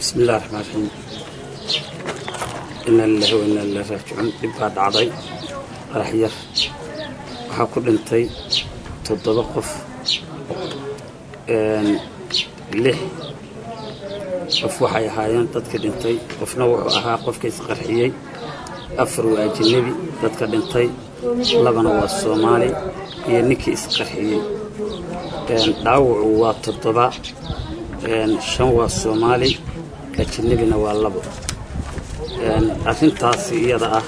bismi illahi raxmaan raxiim ina lilahi wa inaa ilaahi raajicuun dhib baa dhacday qarax yar waxaa ku dhintay toddoba qof lix qof waxay ahaayeen dadka dhintay qofna wuxuu ahaa qofka isqarxiyey afar waa ajanabi dadka dhintay labana waa soomaali iyo ninkii isqarxiyey dhaawacu waa toddoba shan waa soomaali ajanabina waa labo arrintaasi iyada ah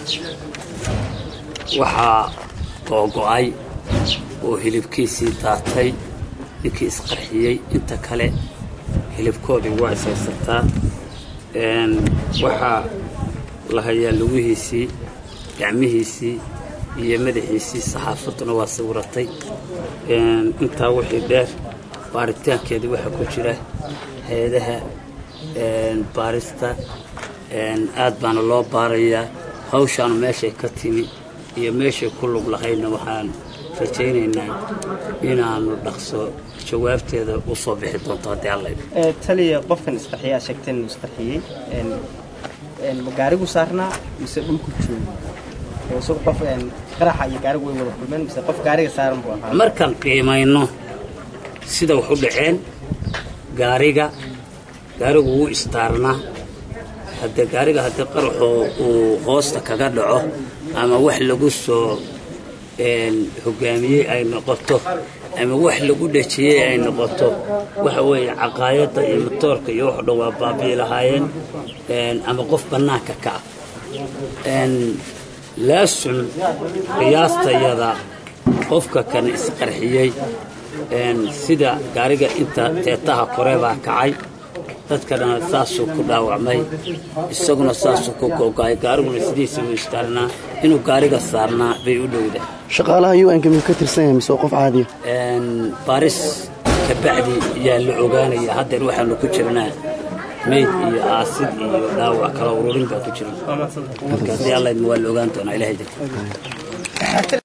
waxaa googo'ay oo hilibkiisii daatay ninkii isqarxiyey inta kale hilibkoodii waa ishaysataa waxaa la hayaa lugihiisii gacmihiisii iyo madaxiisii saxaafadduna waa sawiratay intaa wixii dheer baaritaankeedii waxaa ku jira hay-adaha baarista aad baana loo baarayaa hawshaanu meeshay ka timi iyo meeshay ku lug lahaydna waxaan rajaynaynaa inaanu dhaqso jawaabteeda u soo bixi doonto haddii alla taliya qofkan isqarxiya aad sheegteen inuu isqarxiyey ma gaarigu saarnaa mise dhulku joogo isagu qof qaraxa iyo gaarigu way wada kulmeen mise qof gaariga saaran buu ahaa markaan qiimayno sida wax u dhaceen gaariga gaarigu wuu istaarnaa haddee gaariga haddii qaraxoo uu hoosta kaga dhaco ama wax lagu soo hogaamiyey ay noqoto ama wax lagu dhejiyey ay noqoto waxa weeye caqaayadda iyo matoorka iyo wax dhan waa baabi'i lahaayeen ama qof bannaanka ka ah laasun qiyaastayada qofka kan isqarxiyey sida gaariga inta teetaha kore baa kacay dadkana saasuu ku dhaawacmay isaguna saasuu ku googa'ay gaariguna sidiisa u istaarnaa inuu gaariga saarnaa bay u dhowda shaqaalaha un-ka miyuu ka tirsan yahay mise waa qof caadiya baaris kabacdi yaa la ogaanaya haddeer waxaanu ku jirnaa meyd iyo aasid iyo dhaawac kala ururin baa ku jira marka haddii alla idma waa la ogaan doonaa ilahay darti